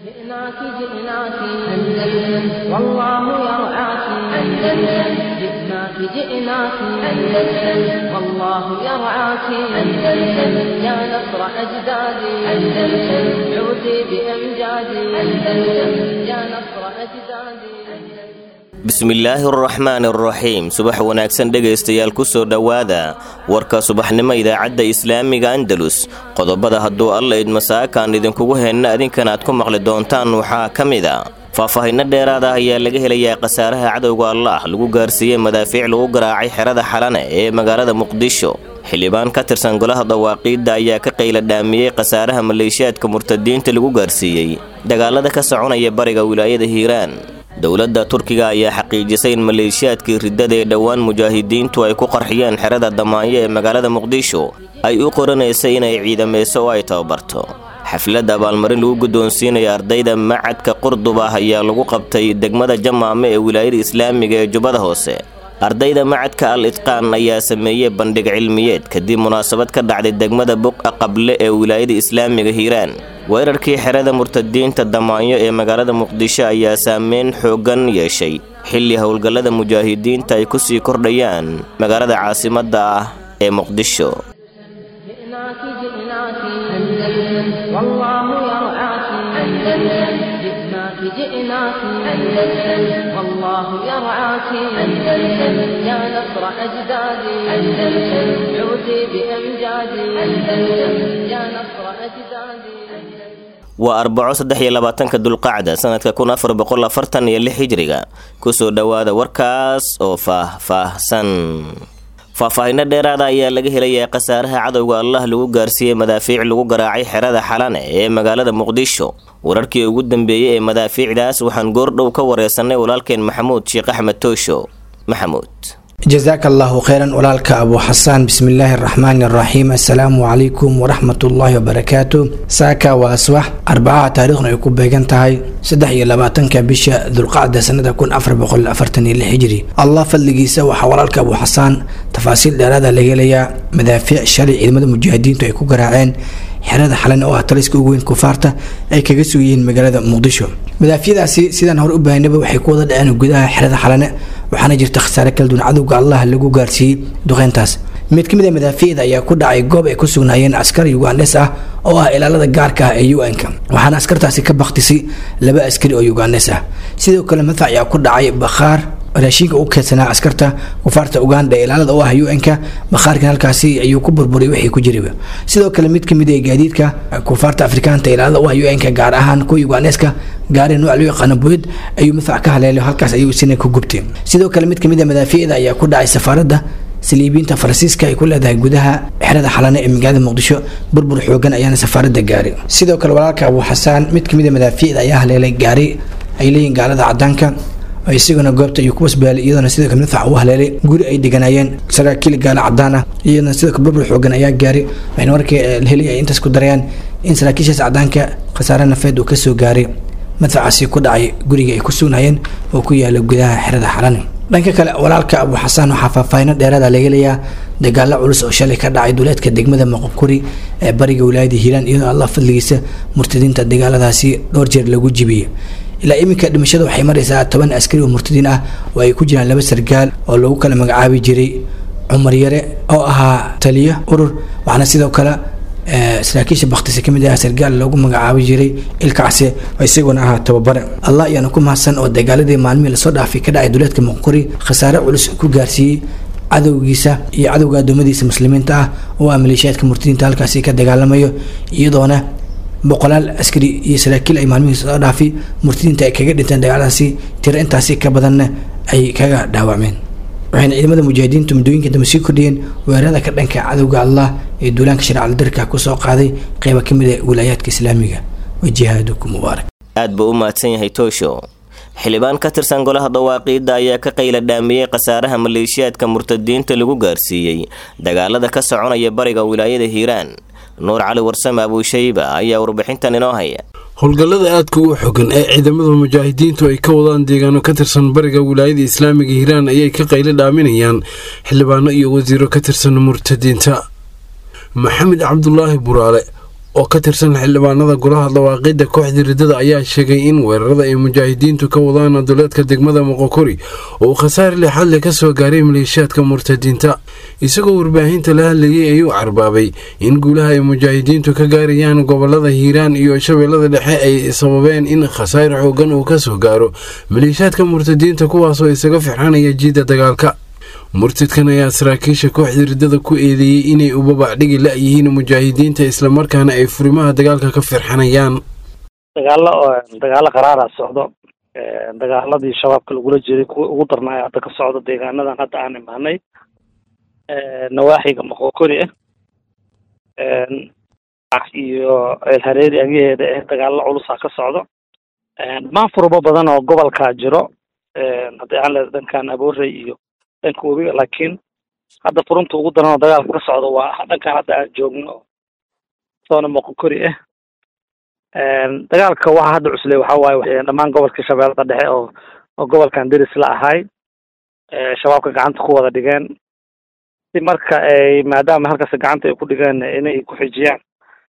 جئناك جئناك أندلس والله يرعاك أندلس جئناك جئناك أندلس والله يرعاك أندلس يا نصر أجدادي أندلس عودي بأمجادي أندلس يا نصر أجدادي bismillaahi araxmaan araxiim subax wanaagsan dhegaystayaal ku soo dhowaada warka subaxnimo idaacadda islaamiga andalus qodobada hadduu alla idmasaakaan idinkugu heenna adinkan aad ku maqli doontaan waxaa ka mid a faahfaahinno dheeraad ah ayaa laga helayaa khasaaraha cadowga allaah lagu gaarsiiyey madaafiic lagu garaacay xerada xalane ee magaalada muqdisho xildhibaan ka tirsan golaha dawaaqiidda ayaa ka qayla dhaamiyey khasaaraha maleeshiyaadka murtadiinta lagu gaarsiiyey dagaalada ka soconaya bariga wilaayada hiiraan dowladda turkiga ayaa xaqiijisay in maleeshiyaadkii riddada ee dhowaan mujaahidiintu ay ku qarxiyeen xerada damaanyo ee magaalada muqdisho ay u qoranaysay inay ciidamayso oo ay tababarto xaflad abaalmarin lagu guddoonsiinaya ardayda macadka qurdub ah ayaa lagu qabtay degmada jamaame ee wilaayada islaamiga ee jubbada hoose ardayda macadka al idqaan ayaa sameeyey bandhig cilmiyeed kadib munaasabad ka dhacday degmada buqa qable ee wilaayada islaamiga hiiraan weerarkii xerada murtadiinta damaanyo ee magaalada muqdisho ayaa saameyn xooggan yeeshay xilli howlgallada mujaahidiinta ay ku sii kordhayaan magaalada caasimadda ah ee muqdisho جئناك جئناك أندلس والله يرعاك أندلس جئناك جئناك أندلس والله يرعاك أندلس يا نصر أجدادي أندلس عودي بأمجادي أندلس يا نصر أجدادي waa arbaco saddex iyo labaatanka dulqacda sanadka kun afar boqol afartan iyo lix hijriga kusoo dhowaada warkaas oo faah-faahsan faahfaahinno dheeraada ayaa laga helayaa khasaaraha cadowga allah lagu gaarsiiyey madaafiic lagu garaacay xerada xalane ee magaalada muqdisho wararkii ugu dambeeyey ee madaafiicdaas waxaan goordhow ka wareysanay walaalkeen maxamuud sheekh axmed toosho maxamuud jasaaka allahu kheyran walaalka abu xasaan bismillaahi araxmaani araxiim assalaamu calaykum waraxmatullaahi wabarakaatu saaka waa asbax arbacaha taariikhna ay ku beegan tahay saddex iyo labaatanka bisha dulqacda sanada kun afar boqol afartan iyo lix hijri allah fadligiisa waxaa walaalka abu xasaan tafaasiil dheeraada laga helayaa madaafiic shalay ciidamada mujaahidiintu ay ku garaaceen xerada xalan oo ah taliska ugu weyn kufaarta ay kaga sugiyihiin magaalada muqdisho madaafiicdaasi sidaan hore u baahinaba waxay ku wada dhaceen gudaha xerada xalane waxaana jirta khasaare kala duwan cadowga allah lagu gaarsiiyey duqeyntaas mid ka mid a madaafiicda ayaa ku dhacay goob ay ku sugnaayeen askar yugandes ah oo ah ilaalada gaarka ah ee un-ka waxaana askartaasi ka baktisay laba askari oo yugandes ah sidoo kale madfac ayaa ku dhacay bakhaar raashinka u keedsanaa askarta kufaarta uganda ee ilaalada u ah un-ka bakhaarkan halkaasi ayuu ku burburay wixii ku jiriba sidoo kale mid kamid ee gaadiidka kufaarta afrikaanta ilaalada u ah un-ka gaar ahaan kuwa ugandeska gaari nooc loo yaqaano boyd ayuu madfac ka haleelay halkaas ayuu isina ku gubtay sidoo kale mid kamid a madaafiicda ayaa ku dhacay safaaradda saliibiinta faransiiska ay ku leedahay gudaha xerada xalane ee magaalada muqdisho burbur xoogan ayaana safaaradda gaaray sidoo kale walaalka abu xasaan mid kamid a madaafiicda ayaa haleelay gaari ay leeyihin gaalada cadaanka isaguna goobta ayuu ku wasbaalay iyadoona sidoo kale madfac u haleelay guri ay deganaayeen saraakiil gaalo cadaan ah iyadana sidoo kale burbur xoogan ayaa gaaray waxayna markii heli ay intaas ku darayaan in saraakiishaas cadaanka khasaare nafeed uu kasoo gaaray madfacaasi ku dhacay guriga ay ku sugnaayeen oo ku yaala gudaha xerada xalane dhanka kale walaalka abu xasaan waxaa faahfaahino dheeraada laga helayaa dagaalo culus oo shalay ka dhacay duleedka degmada moqobkuri ee bariga wilaayada hiiraan iyadoo allah fadligiisa murtadiinta dagaaladaasi dhowr jeer lagu jibiyey ilaa iminka dhimashada waxay maraysaa toban askari oo murtadiin ah oo ay ku jiraan laba sargaal oo lagu kala magacaabi jiray cumar yare oo ahaa taliyo urur waxaana sidoo kale saraakiisha baktise kamid ah sargaal loogu magacaabi jiray ilkacse oo isaguna ahaa tababare allah ayaana ku mahadsan oo dagaaladii maalmihii lasoo dhaafay ka dhacay duleedka muqori khasaare culus ku gaarsiiyey cadowgiisa iyo cadowga adoomadiisa muslimiinta ah oo ah maleeshiyaadka murtadiinta halkaasi ka dagaalamayo iyadoona boqolaal askari iyo saraakiil ay maalmihii soo dhaafay murtadiinta ay kaga dhinteen dagaaladaasi tiro intaasi ka badanna ay kaga dhaawacmeen waxayna ciidamada mujaahidiintu muddooyinka dambe sii kordhiyeen weerarada ka dhanka cadowga allah ee duulaanka sharcal darka kusoo qaaday qeyba ka mid a wilaayaadka islaamiga wa jihaadukum mubaarak aad buu u mahadsan yahay toosho xildhibaan ka tirsan golaha dawaaqiidda ayaa ka qayla dhaamiyey khasaaraha maleeshiyaadka murtadiinta lagu gaarsiiyey dagaalada ka soconaya bariga wilaayada hiiraan nuur cali warsame abuushayba ayaa warbixintan inoo haya howlgallada aadka u xogan ee ciidamada mujaahidiintu ay ka wadaan deegaano ka tirsan bariga wilaayada islaamiga hiiraan ayay ka qaylo dhaaminayaan xildhibaano iyo wasiiro ka tirsan murtadiinta maxamed cabdulaahi buraale oo ka tirsan xildhibaanada golaha dhawaaqidda kooxda riddada ayaa sheegay in weerarada ay mujaahidiintu ka wadaan duleedka degmada moqokori oo khasaare lixadle ka soo gaaray maleeshiyaadka murtadiinta isagoo warbaahinta la hadlayay ayuu carbaabay in guulaha ay mujaahidiintu ka gaarayaan gobolada hiiraan iyo shabeellada dhexe ay sababeen in khasaare xoogan uu ka soo gaaro maleeshiyaadka murtadiinta kuwaasoo isaga firxanaya jiidda dagaalka murtadkan ayaa saraakiisha kooxda riddada ku eedeeyey inay ubabacdhigi la-yihiin mujaahidiinta islamarkaana ay furimaha dagaalka ka firxanayaan dagaalo dagaalo qaraara socdo dagaaladii shabaabka lagula jiray kuwa ugu darnaayo hadda ka socdo deegaanadan hadda aan imaanay nawaaxiga moqokori ah iyo ceelhareeri agaheeda eh dagaalo culusaa ka socdo dhammaan furbo badan oo gobolkaa jiro haddii aan leeda dhankan aboorey iyo dhanka webiga laakiin hadda furunta ugu daran oo dagaalka ka socdo waa dhankan hadda aan joogno soona moqokori ah dagaalka waxa hadda cusley waxa waaye dhammaan gobolka shabeellada dhexe oo oo gobolkan deris la ahay shabaabka gacanta ku wada dhigeen si marka ay maadaama halkaas gacanta ay ku dhigeen inay ku xijiyaan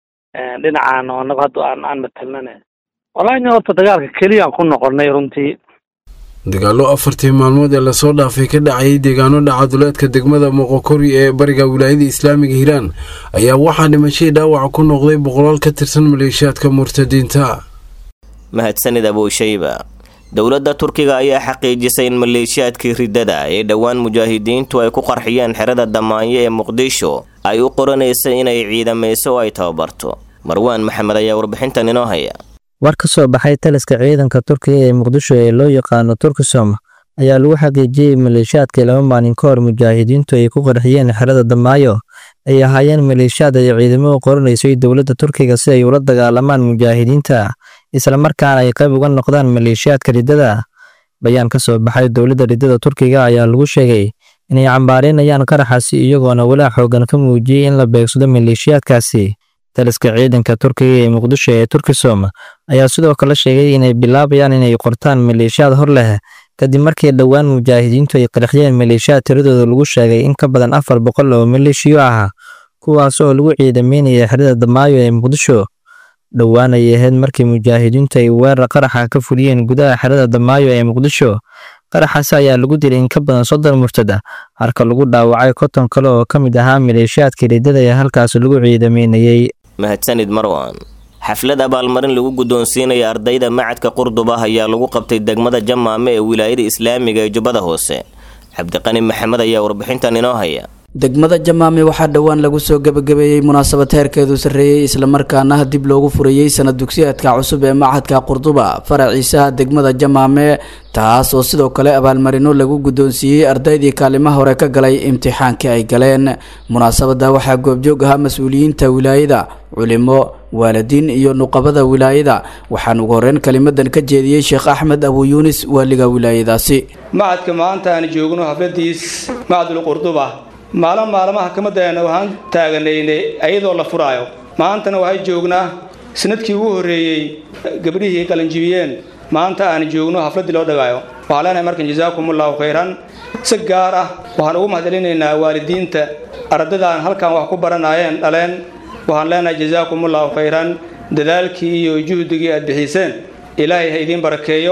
dhinacaan oo anagu hadda aan aan matalnane wallahi horta dagaalka keliyaan ku noqonay runtii dagaallo afartii maalmood ee lasoo dhaafay ka dhacayay deegaano dhaca duleedka degmada moqokori ee bariga wilaayada islaamiga hiiraan ayaa waxaa dhimashadii dhaawaca ku noqday boqolaal ka tirsan maleeshiyaadka murtadiinta mahadsanid abuushayba dowladda turkiga ayaa xaqiijisay in maleeshiyaadkii riddada ee dhowaan mujaahidiintu ay ku qarxiyeen xerada damaanyo ee muqdisho ay u qoranaysa inay ciidamayso oo ay tababarto marwaan maxamed ayaa warbixintan inoo haya war ka soo baxay taliska ciidanka turkiga ee muqdisho ee loo yaqaano turkisom ayaa lagu xaqiijiyey maleeshiyaadkii laba maalin ka hor mujaahidiintu ay ku qarxiyeen xerada damaayo ay ahaayeen maleeshiyaad ay ciidamo u qoranaysay dowladda turkiga si ay ula dagaalamaan mujaahidiinta islamarkaana ay qayb uga noqdaan maleeshiyaadka riddada bayaan ka soo baxay dowladda riddada turkiga ayaa lagu sheegay inay cambaareynayaan qaraxaasi iyagoona walaa xoogan ka muujiyey in la beegsado maleeshiyaadkaasi taliska ciidanka turkiga ee muqdisho ee turkisom ayaa sidoo kale sheegay inay bilaabayaan inay qortaan maleeshiyaad hor leh kadib markii dhowaan mujaahidiintu ay qarxiyeen maleeshiyaad tiradooda lagu sheegay in ka badan afar boqol oo maleeshiyo ah kuwaas oo lagu ciidameynaya xerada damaayo ee muqdisho dhowaan ay ahayd markii mujaahidiintu ay weerar qaraxa ka fuliyeen gudaha xerada damaayo ee muqdisho qaraxaasi ayaa lagu dilay in ka badan soddon murtad ah halka lagu dhaawacay konton kale oo ka mid ahaa maleeshiyaadkii riddada ee halkaas lagu ciidameynayey mahadsanid marwan xaflad abaalmarin lagu guddoonsiinaya ardayda macadka qurdub ah ayaa lagu qabtay degmada jamaame ee wilaayada islaamiga ee jubbada hoose cabdiqani maxamed ayaa warbixintan inoo haya degmada jamaame waxaa dhowaan lagu soo gebagabeeyey munaasabad heerkeedu sarreeyey islamarkaana dib loogu furayey sanad dugsiyeedka cusub ee machadka qurduba faraciisaha degmada jamaame taas oo sidoo kale abaalmarino lagu guddoonsiiyey ardaydii kaalimaha hore ka galay imtixaankii ay galeen munaasabada waxaa goobjoog ahaa mas-uuliyiinta wilaayada culimo waalidiin iyo nuqabada wilaayada waxaan ugu horreyn kelimadan ka jeediyey sheekh axmed abu yuunis waaliga wilaayadaasi macadka maanta aan joogno hafladiis macadul qurduba maalin maalmaha kamadeena waxaan taaganaynay ayadoo la furaayo maantana waxay joognaa sanadkii ugu horreeyey gabdhihii qalanjibiyeen maanta aan joogno hafladdii loo dhagaayo waxaan leenahay markan jasaakumullahu khayran si gaar ah waxaan ugu mahadcelinaynaa waalidiinta ardadaan halkan wax ku baranaayeen dhaleen waxaan leenahay jasaakumullahu khayran dadaalkii iyo juhdigii aad bixiseen ilaahay ha idiin barakeeyo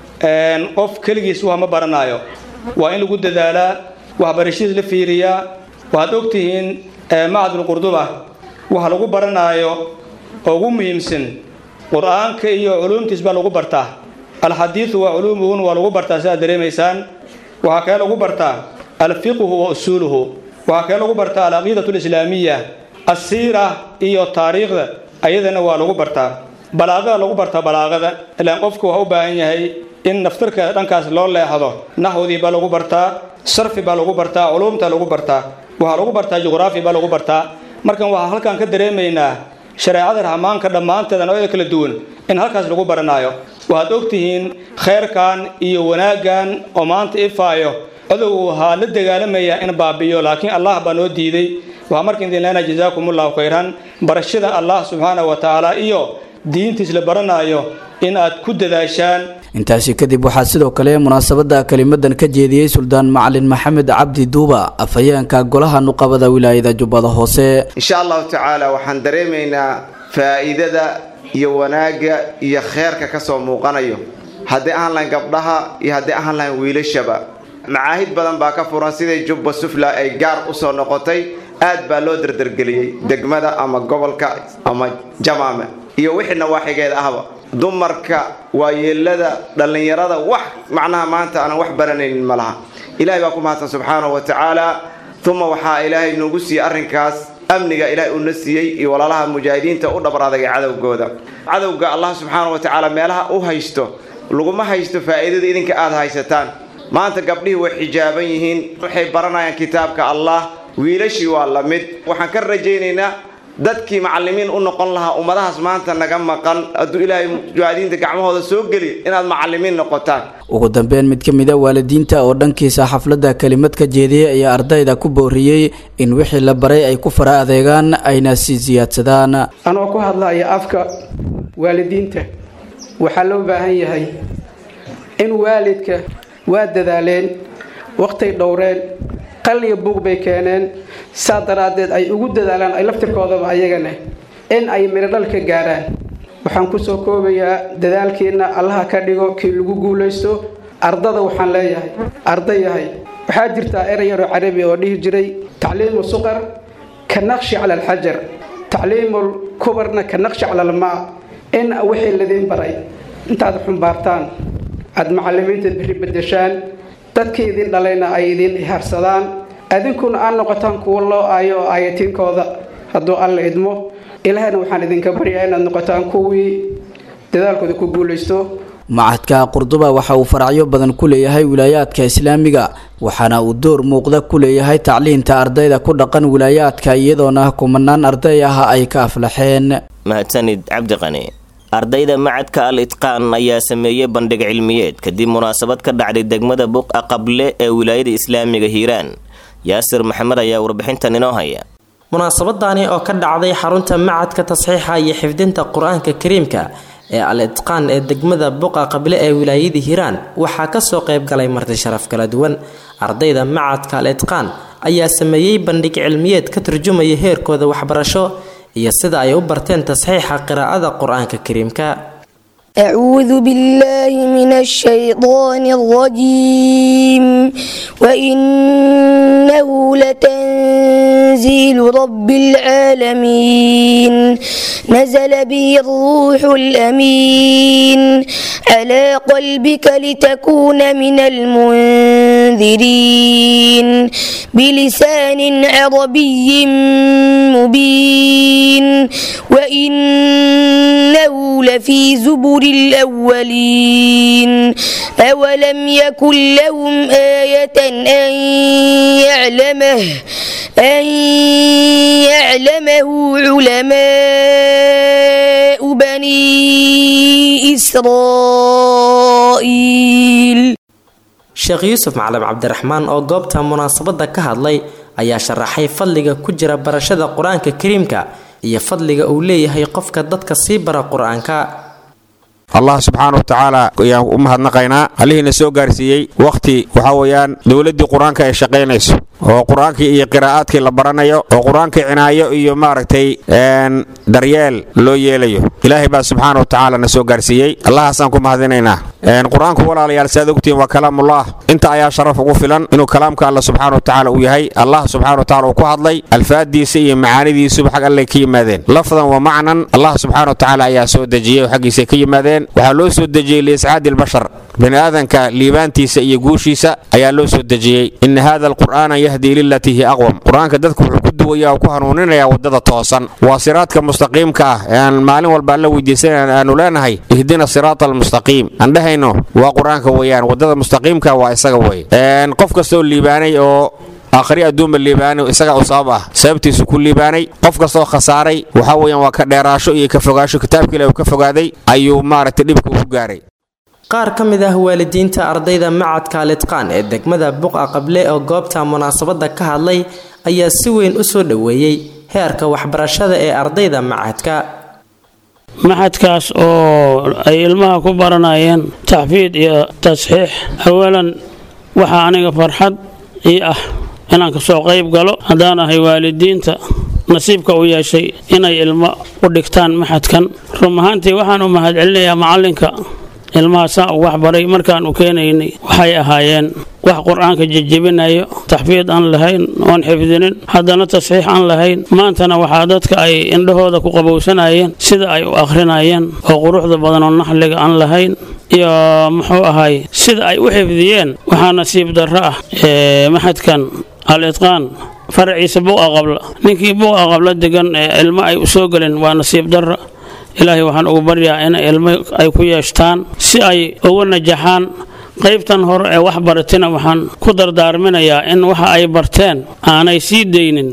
qof keligiis wax ma baranaayo waa in lagu dadaalaa waxbarashadiis la fiiriyaa waxaad ogtihiin macadul qurduba waxa lagu baranaayo oo ugu muhiimsan qur-aanka iyo culuumtiis baa lagu bartaa alxadiidu waa culuumuhun waa lagu bartaa sidaad dareemaysaan waxaa kale lagu bartaa alfiqhu wa usuuluhu waxaa kale lagu bartaa alcaqiidatu alislaamiya asiira iyo taariikhda ayadana waa lagu bartaa balaaqada lagu bartaa balaaqada ilaan qofku waxa u baahan yahay in naftarka dhankaas loo leexdo naxwdii baa lagu bartaa sarfi baa lagu bartaa culuumta lagu bartaa waxaa lagu bartaa juqraafi baa lagu bartaa markan waxaa halkan ka dareemaynaa shareecada raxmaanka dhammaanteeda noocyada kala duwan in halkaas lagu baranaayo waxaad ogtihiin khayrkan iyo wanaaggan oo maanta ifaayo codow waxaa la dagaalamaya in baabi'iyo laakiin allah baa noo diiday waxaa marka idin leenahay jasaakumullahu khayran barashada allah subxaana wa tacaala iyo diintiis la baranaayo in aad ku dadaashaan intaasi kadib waxaa sidoo kale munaasabada kelimadan ka jeediyey suldaan macalin maxamed cabdi duuba afhayeenka golaha nuqabada wilaayada jubbada hoose insha allahu tacaala waxaan dareemaynaa faa'iidada iyo wanaagga iyo kheerka ka soo muuqanayo haddii ahaan lahayn gabdhaha iyo haddii ahaan lahayn wiilashaba macaahid badan baa ka furan siday jubba sufla ay gaar u soo noqotay aad baa loo dardargeliyey degmada ama gobolka ama jamaame iyo wixii nawaaxigeeda ahba dumarka waayeelada dhallinyarada wax macnaha maanta aanan wax baranaynin ma laha ilaahay baa ku mahadsan subxaanahu wa tacaala uma waxaa ilaahay noogu siiyey arrinkaas amniga ilaahay uuna siiyey iyo walaalaha mujaahidiinta u dhabar adagay cadowgooda cadowga allah subxaanahu wa tacaala meelaha u haysto laguma haysto faa'iidada idinka aada haysataan maanta gabdhihii way xijaaban yihiin waxay baranayaan kitaabka allah wiilashii waa la mid waxaan ka rajaynaynaa dadkii macallimiin u noqon lahaa ummadahaas maanta naga maqan hadduu ilaahay mujaahidiinta gacmahooda soo geli inaad macallimiin noqotaan ugu dambeyn mid ka mid a waalidiinta oo dhankiisa xafladda kelimad ka jeediyey ayaa ardayda ku booriyey in wixii la baray ay ku fara adeegaan ayna sii siyaadsadaan anoo ku hadlaya afka waalidiinta waxaa loo baahan yahay in waalidka waa dadaaleen waqtay dhowreen qal iyo buug bay keeneen saa daraaddeed ay ugu dadaalaan ay laftirkoodaba ayagana in ay mirodhal ka gaaraan waxaan kusoo koobayaa dadaalkiina allaha ka dhigo kii lagu guulaysto ardada waxaan leeyahay arday yahay waxaa jirtaa erey yaroo carabi oo dhihi jiray tacliimu suqar ka naqshi cala alxajar tacliimul kubarna ka naqshi cala almaa in wixii ladiin baray intaad xumbaartaan aada macallimiinta biri bedeshaan dadkii idin dhalayna ay idin iharsadaan adinkuna aad noqotaan kuwo loo aayo oo aayatiinkooda hadduu alla idmo ilaahayna waxaan idinka baryaa inaad noqotaan kuwii dadaalkooda ku guulaysto macadka qurduba waxa uu faracyo badan ku leeyahay wilaayaadka islaamiga waxaana uu door muuqda ku leeyahay tacliinta ardayda ku dhaqan wilaayaadka iyadoona kumanaan arday ah ay ka aflaxeen mahadsanid cabdiqani ardayda macadka al itqaan ayaa sameeyey bandhig cilmiyeed kadib munaasabad ka dhacday degmada buqa qable ee wilaayada islaamiga hiiraan yaasir maxamed ayaa warbixintan inoo haya munaasabadani oo ka dhacday xarunta macadka tasxiixa iyo xifdinta qur-aanka kariimka ee al itqaan ee degmada buqa qable ee wilaayada hiiraan waxaa kasoo qayb galay marti sharaf kala duwan ardayda macadka al itqaan ayaa sameeyey bandhig cilmiyeed ka turjumaya heerkooda waxbarasho iyo sida ay u barteen tasxiixa qiraa'ada qur-aanka kariimka أعوذ بالله من الشيطان الرجيم وإنه لتنزيل رب العالمين نزل به الروح الأمين على قلبك لتكون من المنذرين بلسان عربي مبين وإنه لفي زبر الأولين أولم يكن لهم آية أن يعلمه أن يعلمه علماء بني إسرائيل sheekh yuusuf macalin cabdiraxmaan oo goobta munaasabadda ka hadlay ayaa sharaxay fadliga ku jira barashada qur-aanka kariimka iyo fadliga uu leeyahay qofka dadka sii bara qur-aanka allah subxaana wa tacaala ayaan u mahadnaqaynaa allihiina soo gaarsiiyey wakhti waxaa weeyaan dowladdii qur-aanka ay shaqaynayso oo qur-aankii iyo qiraa'aadkii la baranayo oo qur-aankii cinaayo iyo maaragtay daryeel loo yeelayo ilaahay baa subxaana wa tacaala na soo gaarsiiyey allahaasaan ku mahadinaynaa qur-aanku walaalayaal saad ogtihiin waa kalaamullah inta ayaa sharaf ugu filan inuu kalaamka alla subxaana wa tacaala uu yahay allah subxaana wa tacala uu ku hadlay alfaadiisa iyo macaanidiisuba xag allay ka yimaadeen lafdan wa macnan allah subxaana wa tacaala ayaa soo dejiyey oo xaggiisay ka yimaadeen waxaa loo soo dejiyey liiscaadi albashar bini aadanka liibaantiisa iyo guushiisa ayaa loo soo dejiyey ina hada alqur'aana yahdii lilatii hi aqwam qur-aanka dadku wuxuu ku duwaya oo ku hanuuninaya waddada toosan waa siraadka mustaqiimka ah ee aan maalin walba alla weydiisanan aanu leenahay ihdina siraata almustaqiim aan dhehayno waa qur-aanka weeyaan waddada mustaqiimka waa isaga wey qof kastaoo liibaanay oo aakhri adduunba liibaanay isagaa u sabab ah sababtiisu ku liibaanay qof kastoo khasaaray waxaa weeyaan waa ka dheeraasho iyo ka fogaasho kitaabka ilahi uu ka fogaaday ayuu maaragtay dhibka ugu gaaray qaar ka mid ah waalidiinta ardayda macadka alitqaan ee degmada buqa qable oo goobta munaasabadda ka hadlay ayaa si weyn u soo dhoweeyey heerka waxbarashada ee ardayda macadka maxadkaas oo ay ilmaha ku baranayeen taxfiid iyo tasxiix awalan waxaa aniga farxad ii ah inaan kasoo qayb galo haddaan ahay waalidiinta nasiibka u yeeshay inay ilmo u dhigtaan maxadkan run ahaantii waxaan u mahadcelinayaa macallinka ilmahaasaa u waxbaray markaan u keenaynay waxay ahaayeen wax qur-aanka jejebinayo taxfiid aan lahayn oon xifdinin haddana tasxiix aan lahayn maantana waxaa dadka ay indhahooda ku qabowsanayeen sida ay u akhrinayeen oo quruxda badan oo naxliga aan lahayn iyo muxuu ahay sida ay u xifdiyeen waxaa nasiib darro ah maxadkan al idqaan faraciisa buuqa qabla ninkii buuqa qabla degan ee ilmo ay u soo gelin waa nasiib darra ilaahay waxaan ugu baryaa in ilmo ay ku yeeshtaan si ay ugu najaxaan qaybtan hore ee wax baratina waxaan ku dardaarminayaa in waxa ay barteen aanay sii daynin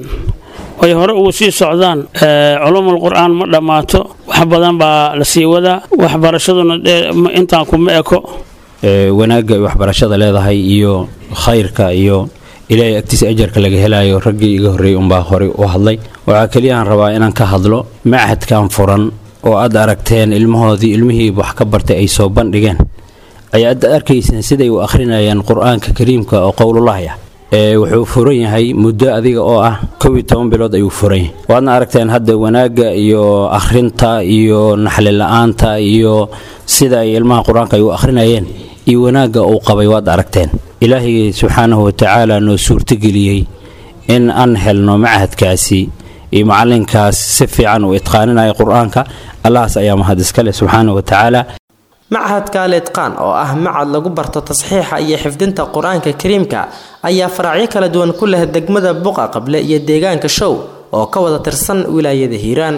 ay hore ugu sii socdaan culumul qur'aan ma dhammaato wax badan baa la sii wadaa waxbarashaduna intaan kuma eko wanaagga ay waxbarashada leedahay iyo khayrka iyo ilaahay agtiisa ajarka laga helayo raggii iga horreeyey unbaa horey u hadlay waxaa keliyaaan rabaa inaan ka hadlo machadkan furan oo aad aragteen ilmahoodii ilmihii wax ka bartay ay soo bandhigeen ayaa ad arkayseen siday u akhrinayaan qur-aanka kariimka oo qowlullaahi ah ee wuxuu furan yahay muddo adiga oo ah kow iyo toban bilood ayuu furan yahay waadna aragteen hadda wanaagga iyo akhrinta iyo naxli la-aanta iyo sida ay ilmaha qur-aanka ay u akhrinayeen iyo wanaagga uu qabay waad aragteen ilaahay subxaanahu watacaala noo suurtogeliyey in aan helno machadkaasi iyo macallinkaas si fiican uu itqaaninaya qur-aanka allahaas ayaa mahad iskale subxaanahu watacaala machadka lidqaan oo ah macad lagu barto tasxiixa iyo xifdinta qur-aanka kariimka ayaa faraacyo kala duwan ku leh degmada buqa qable iyo deegaanka show oo ka wada tirsan wilaayada hiiraan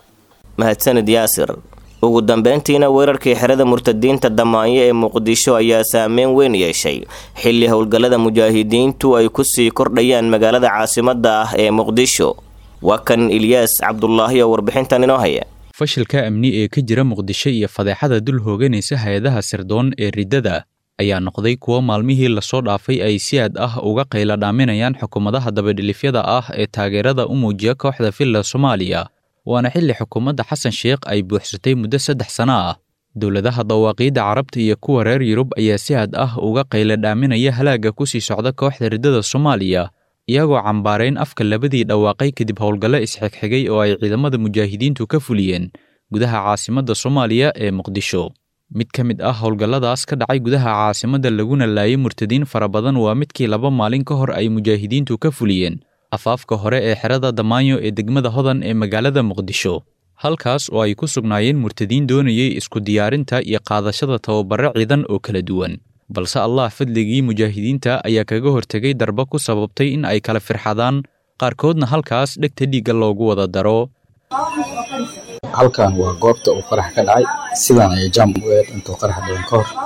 mahadsanid yaasir ugu dambeyntiina weerarkii xerada murtadiinta damaanyo ee muqdisho ayaa saameyn weyn yeeshay xilli howlgallada mujaahidiintu ay kusii kordhayaan magaalada caasimada ah ee muqdisho waa kan ilyaas cabdulaahi oo warbixintan inoo haya fashilka amni ee ka jira muqdisho iyo fadeexada dul hooganaysa hay-adaha sirdoon ee riddada ayaa noqday kuwo maalmihii lasoo dhaafay ay si aad ah uga qayla dhaaminayaan xukuumadaha dabadhilifyada ah ee taageerada u muujiya kooxda villa soomaaliya waana xilli xukuumadda xasan sheekh ay buuxsatay muddo saddex sano ah dowladaha dawaaqiidda carabta iyo kuwa reer yurub ayaa si aad ah uga qayla dhaaminaya halaagga ku sii socda kooxda riddada soomaaliya iyagoo cambaarayn afka labadii dhawaaqay kadib howlgallo isxigxigay oo ay ciidamada mujaahidiintu ka fuliyeen gudaha caasimadda soomaaliya ee muqdisho mid ka mid ah howlgalladaas ka dhacay gudaha caasimadda laguna laayay murtadiin fara badan waa midkii laba maalin ka hor ay mujaahidiintu ka fuliyeen afaafka hore ee xerada damaanyo ee degmada hodan ee magaalada muqdisho halkaas oo ay ku sugnaayeen murtadiin doonayay isku diyaarinta iyo qaadashada tababare ciidan oo kala duwan balse allah fadligii mujaahidiinta ayaa kaga hortegay darbo ku sababtay in ay kala firxadaan qaarkoodna halkaas dhegta dhiigga loogu wada daro halkan waa goobta uu qarax ka dhacay sidaan ayay jaam u eed intuu qarax dhicin ka hor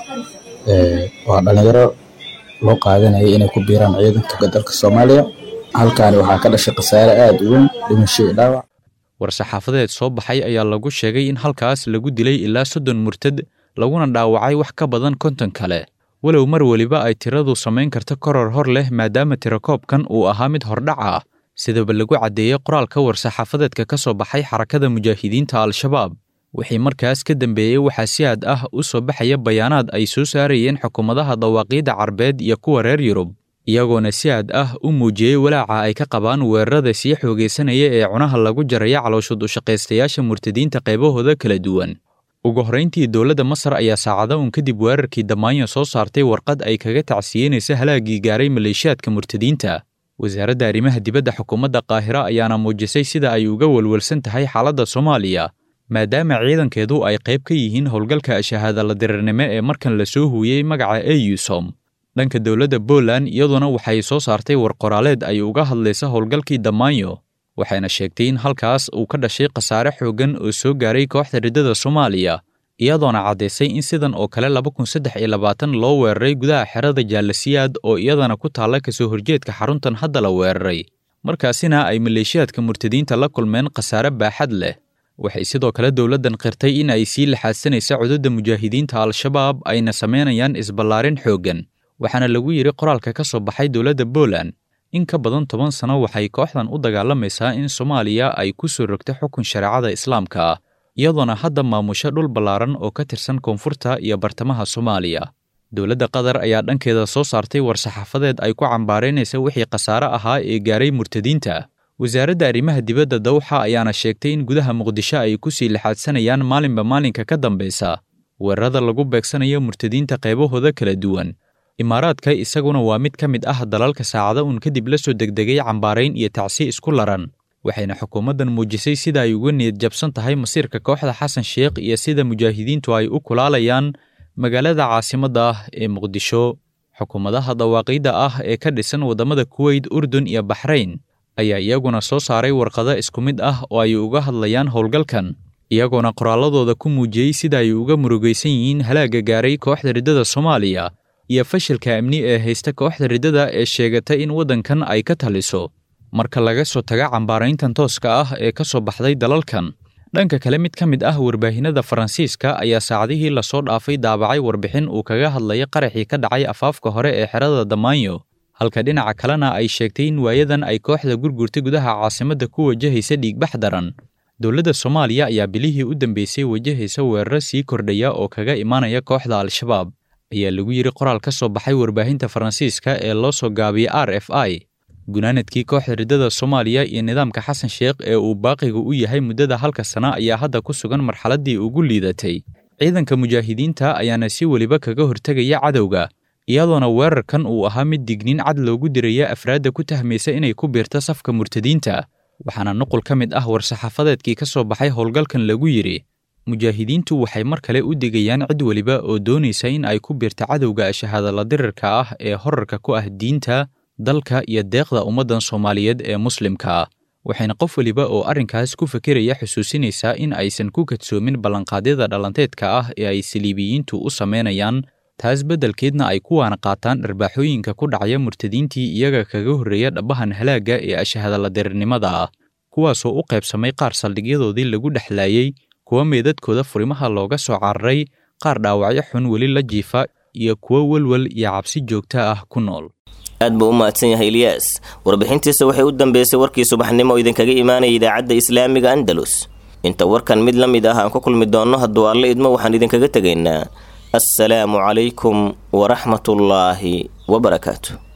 waa dhallinyaro loo qaadanayay inay ku biiraan ciidanka dalka soomaaliya halkaani waxaa ka dhashay khasaare aada u weyn dhimasho iyo dhaawac war-saxaafadeed soo baxay ayaa lagu sheegay in halkaas lagu dilay ilaa soddon murtad laguna dhaawacay wax ka badan konton kale walow mar weliba ay tiradu samayn karto koror hor leh maadaama tirakoobkan uu ahaa mid hordhac ah sidaba lagu caddeeyey qoraalka war-saxaafadeedka ka soo baxay xarakada mujaahidiinta al-shabaab wixii markaas ka dambeeyey waxaa si aad ah u soo baxaya bayaanaad ay soo saarayeen xukuumadaha dawaaqiidda carbeed iyo kuwa reer yurub iyagoona si aad ah u muujiyey walaaca ay ka qabaan weerarada sii xoogaysanaya ee cunaha lagu jaraya calooshud ushaqaystayaasha murtadiinta qaybahooda kala duwan ugu horrayntii dowladda masar ayaa saacado un kadib weerarkii damaanyo soo saartay warqad ay kaga tacsiyeynaysa halaaggii gaaray maleeshiyaadka murtadiinta wasaaradda arrimaha dibadda xukuumadda qaahira ayaana muujisay sida ay uga welwelsan tahay xaaladda soomaaliya maadaama ciidankeedu ay qayb ka yihiin howlgalka shahaadala dirirnimo ee markan la soo huuyey magaca eusom dhanka dowladda Poland iyaduna waxay soo saartay war qoraaleed ay uga hadlaysa howlgalkii Damaanyo waxayna sheegtay in halkaas uu ka dhashay khasaare xooggan oo soo gaaray kooxda riddada Soomaaliya iyadoona caddaysay in sidan oo kale laba kun saddex iyo labaatan loo weeraray gudaha xerada Jaalasiyaad oo iyadana ku taalla kasoo horjeedka xaruntan hadda la weeraray markaasina ay maleeshiyaadka murtadiinta la kulmeen khasaare baaxad leh waxay sidoo kale dowladdan qirtay in ay sii laxaadsanaysa cududda mujaahidiinta al-shabaab ayna samaynayaan isballaarin xooggan waxaana lagu yidhi qoraalka ka soo baxay dowladda Poland in ka badan toban sano waxay kooxdan u dagaalamaysaa in Soomaaliya ay ku soo rogto xukun shareecada Islaamka ah iyadoona hadda maamusho dhul ballaaran oo ka tirsan koonfurta iyo bartamaha Soomaaliya dowladda Qatar ayaa dhankeeda soo saartay war-saxaafadeed ay ku cambaaraynaysa wixii khasaare ahaa ee gaaray murtadiinta wasaaradda arrimaha dibadda dawxa ayaana sheegtay in gudaha muqdisho ay ku sii lixaadsanayaan maalinba maalinka ka dambaysa weerarada lagu beegsanayo murtadiinta qaybahooda kala duwan imaaraadka isaguna waa mid ka mid ah dalalka saacada uun kadib la soo degdegay cambaarayn iyo tacsi isku laran waxayna xukuumaddan muujisay sida ay uga niyad jabsan tahay masiirka kooxda xasan sheekh iyo sida mujaahidiintu ay u kulaalayaan magaalada caasimadda ah ee muqdisho xukuumadaha dawaaqiidda ah ee ka dhisan waddamada kuweyt urdun iyo baxrayn ayaa iyaguna soo saaray warqado isku mid ah oo ay uga hadlayaan howlgalkan iyagoona qoraalladooda ku muujiyey sida ay uga murugaysan yihiin halaagga gaaray kooxda riddada soomaaliya iyo fashilka amni ee haysta kooxda riddada ee sheegata in waddankan ay ka taliso marka laga soo taga cambaarayntan tooska ah ee ka soo baxday dalalkan dhanka kale mid ka mid ah warbaahinada faransiiska ayaa saacadihii lasoo dhaafay daabacay warbixin uu kaga hadlaya qaraxii ka dhacay afaafka hore ee xerada damaanyo halka dhinaca kalena ay sheegtay in waayadan ay kooxda gurgurta gudaha caasimadda ku wajahaysa dhiigbax daran dowladda soomaaliya ayaa bilihii u dambeysay wajahaysa weeraro sii kordhaya oo kaga imaanaya kooxda al-shabaab ayaa lagu yidhi qoraal ka soo baxay warbaahinta faransiiska ee loo soo gaabiyey r f i gunaanadkii kooxda riddada soomaaliya iyo nidaamka xasan sheekh ee uu baaqiga u yahay muddada halka sana ayaa hadda ku sugan marxaladdii ugu liidatay ciidanka mujaahidiinta ayaana si weliba kaga hortegaya cadowga iyadoona weerarkan uu ahaa mid digniin cad loogu diraya afraadda ku tahmaysa inay ku biirto safka murtadiinta waxaana nuqul ka mid ah war-saxaafadeedkii ka soo baxay howlgalkan lagu yidhi mujaahidiintu waxay mar kale u digayaan cid weliba oo doonaysa in ay ku biirto cadowga shahaadala dirirka ah ee horarka ku ah diinta dalka iyo deeqda ummaddan soomaaliyeed ee muslimka ah waxayna qof weliba oo arrinkaas ku fekeraya xusuusinaysaa in aysan ku kadsoomin ballanqaadyada dhalanteedka ah ee ay saliibiyiintu u samaynayaan taas beddelkeedna ay kuwaana qaataan dharbaaxooyinka ku dhacaya murtadiintii iyaga kaga horreeya dhabbahan halaagga ee ashahadala dirirnimada ah kuwaasoo u qaybsamay qaar saldhigyadoodii lagu dhexlaayey kuwa meedadkooda furimaha looga soo cararay qaar dhaawacyo xun weli la jiifa iyo kuwo welwel iyo cabsi joogta ah ku nool aad buu u mahadsan yahay ilyaas warbixintiisa waxay u dambeysay warkii subaxnimo oo idinkaga imaanaya idaacadda islaamiga andalus inta warkan mid la mid ah aan ku kulmi doonno hadduu alle idmo waxaan idinkaga tegaynaa assalaamu calaykum waraxmatullaahi wabarakaatu